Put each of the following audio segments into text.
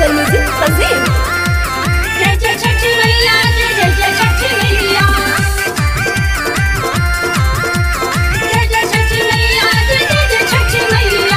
After Music Fazil. जय जय छठी मैया जय जय जय छठी मैया जय जय छठी मैया जय जय जय छठी मैया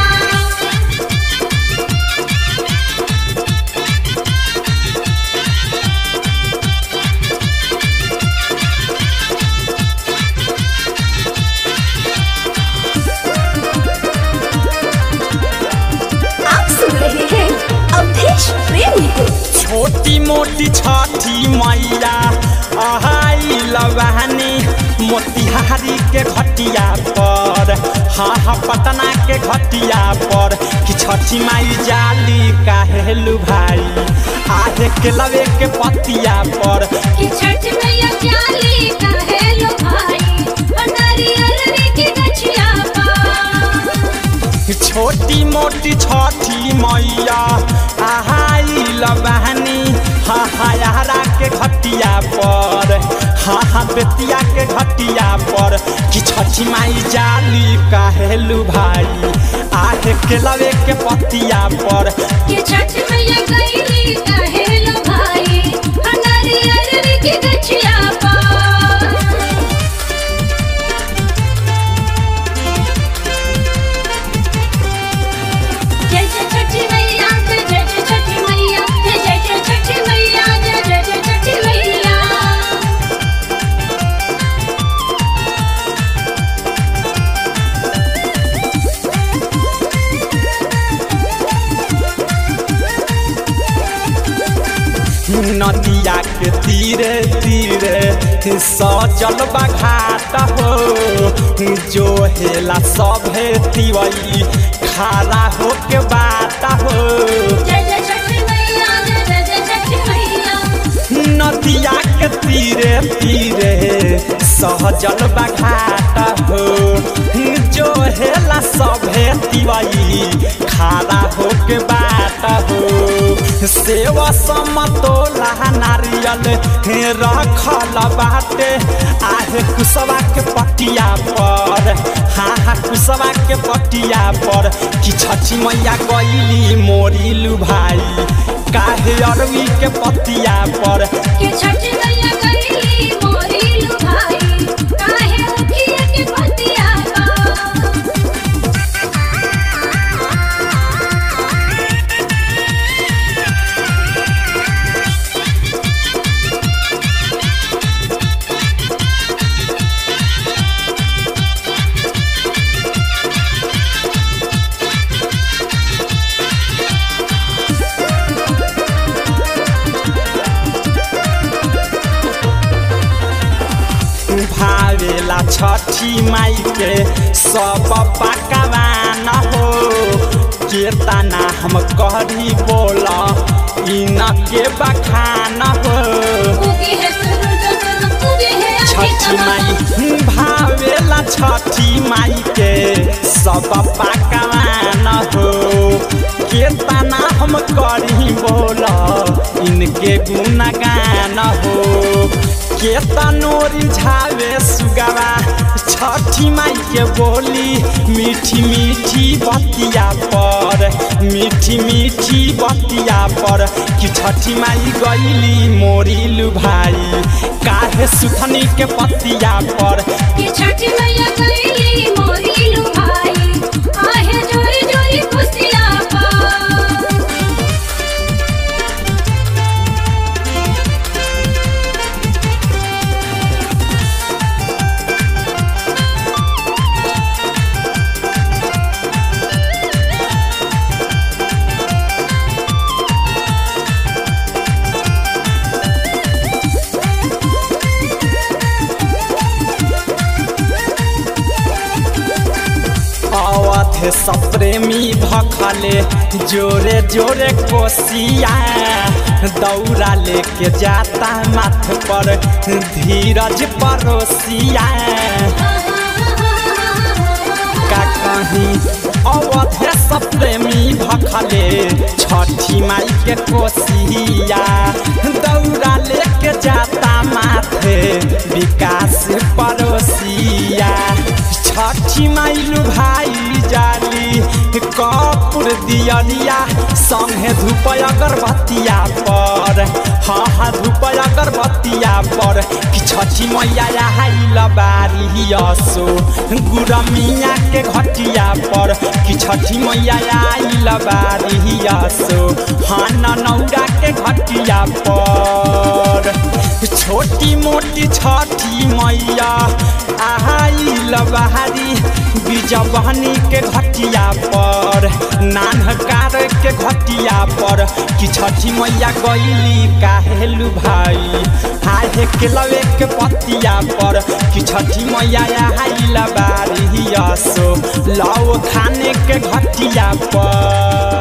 आप सुन रहे हैं अवधेश प्रेमी को छोटी मोटी छठी मैया अहाई लवानी मोतिहारी के घटिया पर हा हा पटना के घटिया पर कि छठी माई जाली काहेलु भाई आहे के लवे के पतिया पर कि छठ मैया जाली का है लो भाई और नारियल की गछिया पा छोटी मोटी छठी मैया आहाई लबहनी हा हायारा के घटिया पर हा हा बेतिया के घटिया पर कि छठी माई जाली काहेलु भाई आहे के लवे के पतिया पर कि छठ मैया गईली का है लो भाई और नारियल की गछिया पा जय जय छठी मैया जय जय जय छठी मैया जय जय जय छठी मैया जय जय जय छठी मैया नदिया के तीरे तीरे सजल घाट हो जो हेला सभे तिवई खारा हो के बात हो जय जय छठी मैया जय जय जय छठी मैया नदिया के तीरे तीरे सहजल घाट हो जो हेला सभे तिवई खारा हो के बात हो सेवा समतोला नारियल हे रखल बाटे आहे कुसवा के पटिया पर हाँ हाँ कुसवा के पटिया पर कि छठी मैया गईली मोरिलू भाई काहे अरवी के पतिया पर कि छठी मैया गईली मोरी लू भाई काहे उठिए के पतिया बा भावेला छठी माई के सब पकवान हो केतना हम करी बोला इन के बखान हो उगी है सूरज जब उगी है छठी माई भावेला छठी माई के सब पकवान हो केतना हम करी बोला इनके गुणगान हो केतनो रिझावे सुगवा छठी माई के बोली मीठी मीठी बतिया पर मीठी मीठी बतिया पर कि छठी माई गईली मोरिलू भाई काहे सुथनी के पतिया पर कि छठी मैया गईली मोरी लू भाई आहे जोरी जोरी खुशिया बा अवध सप्रेमी भखले जोरे जोरे कोसिया दौरा लेके जाता माथ पर धीरज परोसिया का कहीं अवध सप्रेमी भखले छठी माई के कोसिया दौरा लेके जाता माथे विकास पड़ोसिया छठी माइलू भाई जाली कपूर और दियरिया संगे धूप अगरबत्तिया पर हाँ हाँ धूप अगरबत्तिया पर कि छठी मैया आइल बारी असो गुरमिया के घटिया पर कि छठी मैया आइल बारी असो हाँ नौरा के घटिया पर छोटी मोटी छठी मैया आइल बहारी बीजबहनी के घटिया पर नानकार के घटिया पर कि छठी मैया गईली काहेलू भाई हाय केलवे के पतिया पर कि छठी मैया आइल बारी असो लाओ खाने के घटिया पर